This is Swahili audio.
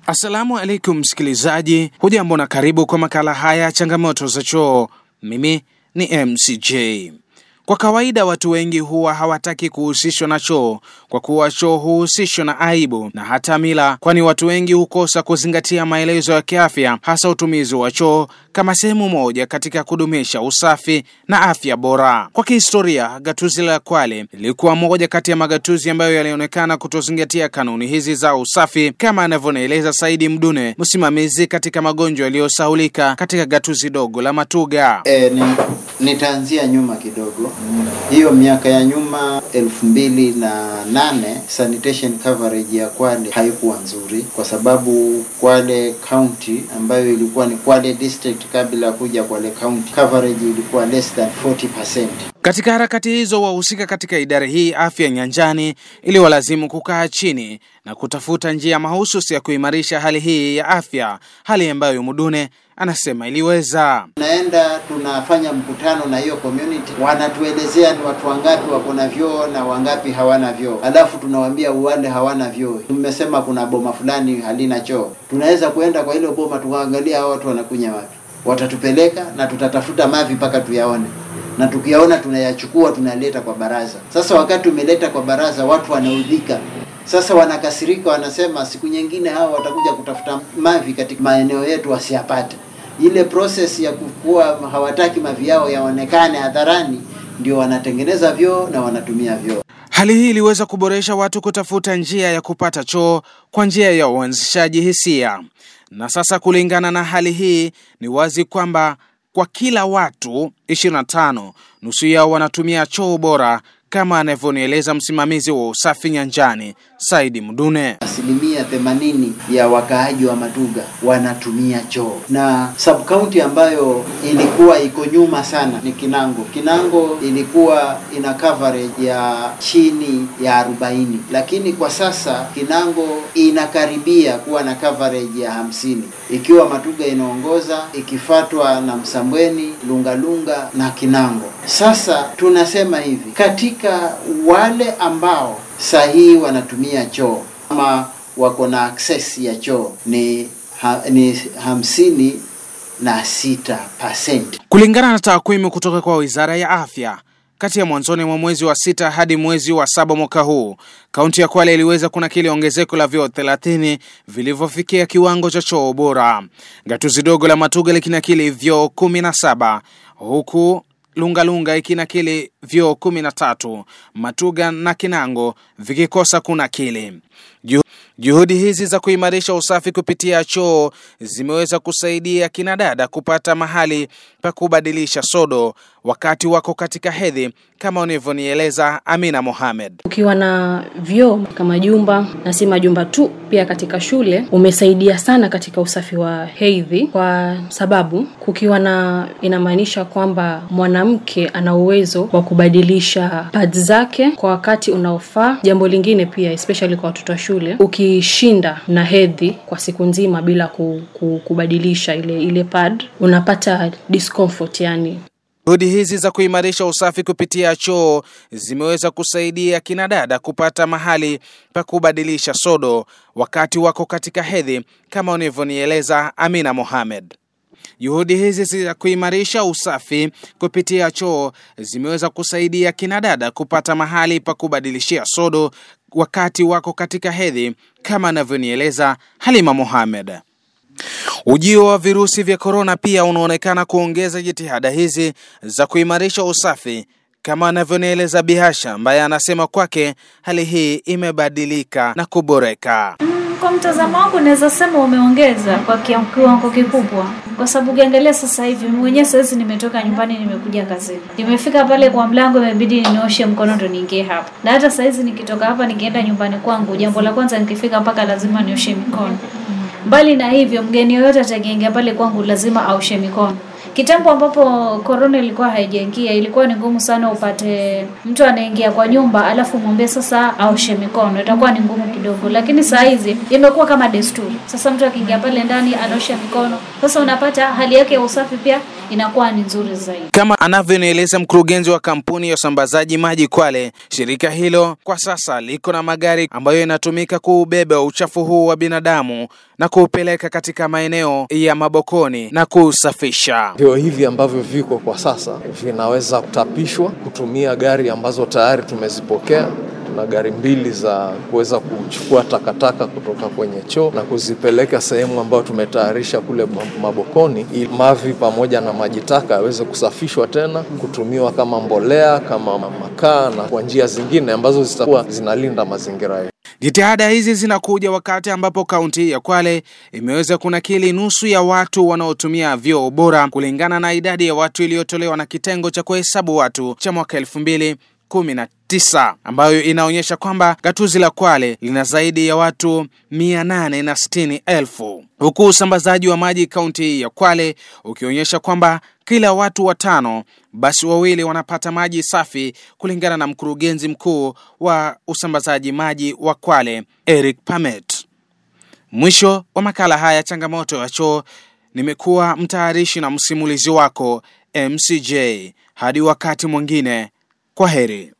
Assalamu alaikum msikilizaji, hujambo na karibu kwa makala haya changamoto za choo. Mimi ni MCJ. Kwa kawaida watu wengi huwa hawataki kuhusishwa na choo kwa kuwa choo huhusishwa na aibu na hata mila, kwani watu wengi hukosa kuzingatia maelezo ya kiafya, hasa utumizi wa choo kama sehemu moja katika kudumisha usafi na afya bora. Kwa kihistoria, gatuzi la Kwale lilikuwa moja kati ya magatuzi ambayo yalionekana kutozingatia kanuni hizi za usafi, kama anavyonieleza Saidi Mdune, msimamizi katika magonjwa yaliyosahulika katika gatuzi dogo la Matuga. E, ni, nitaanzia nyuma kidogo. Hiyo miaka ya nyuma elfu mbili na nane sanitation coverage ya Kwale haikuwa nzuri, kwa sababu Kwale county ambayo ilikuwa ni Kwale district kabla ya kuja Kwale county, coverage ilikuwa less than 40%. Katika harakati hizo, wahusika katika idara hii afya nyanjani iliwalazimu kukaa chini na kutafuta njia mahususi ya kuimarisha hali hii ya afya, hali ambayo Mudune anasema iliweza. Tunaenda tunafanya mkutano na hiyo community, wanatuelezea ni watu wangapi wako na vyoo na wangapi hawana vyoo, alafu tunawaambia wale hawana vyoo, tumesema kuna boma fulani halina choo, tunaweza kuenda kwa hilo boma tukaangalia hao watu wanakunya wapi, watatupeleka na tutatafuta mavi mpaka tuyaone na tukiyaona tunayachukua tunaleta kwa baraza. Sasa wakati umeleta kwa baraza, watu wanaudhika sasa, wanakasirika, wanasema siku nyingine hao watakuja kutafuta mavi katika maeneo yetu wasiyapate. Ile process ya kukuwa hawataki mavi yao yaonekane hadharani, ndio wanatengeneza vyoo na wanatumia vyoo. Hali hii iliweza kuboresha watu kutafuta njia ya kupata choo kwa njia ya uanzishaji hisia, na sasa kulingana na hali hii ni wazi kwamba kwa kila watu 25 nusu yao wanatumia choo bora, kama anavyonieleza msimamizi wa usafi nyanjani Saidi Mdune. Asilimia themanini ya wakaaji wa Matuga wanatumia choo, na sub county ambayo ilikuwa iko nyuma sana ni Kinango. Kinango ilikuwa ina coverage ya chini ya 40, lakini kwa sasa Kinango inakaribia kuwa na coverage ya hamsini, ikiwa Matuga inaongoza ikifatwa na Msambweni, Lungalunga na Kinango. Sasa tunasema hivi katika wale ambao sahihi wanatumia choo ama wako na access ya choo ni, ha, ni hamsini na sita percent. Kulingana na takwimu kutoka kwa Wizara ya Afya, kati ya mwanzoni mwa mwezi wa sita hadi mwezi wa saba mwaka huu, kaunti ya Kwale iliweza kunakili ongezeko la vyoo 30 vilivyofikia kiwango cha choo bora. Gatuzi dogo la Matuga likinakili vyoo 17 huku Lungalunga ikinakili vyoo kumi na tatu, Matuga na Kinango vikikosa kunakili. Juhudi hizi za kuimarisha usafi kupitia choo zimeweza kusaidia kinadada kupata mahali pa kubadilisha sodo wakati wako katika hedhi, kama unavyonieleza Amina Mohamed. Ukiwa na vyoo kama jumba na si majumba tu, pia katika shule umesaidia sana katika usafi wa hedhi, kwa sababu kukiwa na, inamaanisha kwamba mwanamke ana uwezo wa kubadilisha pads zake kwa wakati unaofaa. Jambo lingine pia especially kwa watoto wa shule, ukishinda na hedhi kwa siku nzima bila ku, ku, kubadilisha ile ile pad unapata discomfort yani Juhudi hizi za kuimarisha usafi kupitia choo zimeweza kusaidia kinadada kupata mahali pa kubadilisha sodo wakati wako katika hedhi, kama unavyonieleza Amina Mohamed. Juhudi hizi za kuimarisha usafi kupitia choo zimeweza kusaidia kinadada kupata mahali pa kubadilishia sodo wakati wako katika hedhi, kama anavyonieleza Halima Mohamed. Ujio wa virusi vya korona pia unaonekana kuongeza jitihada hizi za kuimarisha usafi, kama anavyonieleza Bihasha ambaye anasema kwake hali hii imebadilika na kuboreka. Kwa mtazamo wangu naweza sema umeongeza kwa kiwango kikubwa, kwa sababu ukiangalia sasa hivi mwenyewe saizi nimetoka nyumbani nimekuja kazini, nimefika pale kwa mlango, imebidi nioshe mkono ndo niingie hapa, na hata saizi nikitoka hapa nikienda nyumbani kwangu, jambo la kwanza nikifika mpaka lazima nioshe mikono. Mbali na hivyo, mgeni yoyote atakaingia pale kwangu lazima aoshe mikono. Kitambo ambapo korona ilikuwa haijaingia, ilikuwa ni ngumu sana upate mtu anaingia kwa nyumba alafu mwambie sasa aoshe mikono, itakuwa ni ngumu kidogo. Lakini saa hizi imekuwa kama desturi. Sasa mtu akiingia pale ndani anaosha mikono, sasa unapata hali yake ya usafi pia inakuwa ni nzuri zaidi. Kama anavyonieleza mkurugenzi wa kampuni ya usambazaji maji Kwale, shirika hilo kwa sasa liko na magari ambayo yanatumika kuubeba uchafu huu wa binadamu na kuupeleka katika maeneo ya mabokoni na kuusafisha. Vyoo hivi ambavyo viko kwa sasa vinaweza kutapishwa kutumia gari ambazo tayari tumezipokea na gari mbili za kuweza kuchukua takataka kutoka kwenye choo na kuzipeleka sehemu ambayo tumetayarisha kule Mabokoni, ili mavi pamoja na maji taka yaweze kusafishwa tena kutumiwa kama mbolea, kama makaa na kwa njia zingine ambazo zitakuwa zinalinda mazingira yetu. Jitihada hizi zinakuja wakati ambapo kaunti ya Kwale imeweza kunakili nusu ya watu wanaotumia vyoo bora kulingana na idadi ya watu iliyotolewa na kitengo cha kuhesabu watu cha mwaka elfu mbili kumi na tisa ambayo inaonyesha kwamba gatuzi la Kwale lina zaidi ya watu mia nane na sitini elfu huku usambazaji wa maji kaunti ya Kwale ukionyesha kwamba kila watu watano basi wawili wanapata maji safi kulingana na mkurugenzi mkuu wa usambazaji maji wa Kwale Eric Pamet. Mwisho wa makala haya changamoto ya choo, nimekuwa mtayarishi na msimulizi wako MCJ. Hadi wakati mwingine, kwa heri.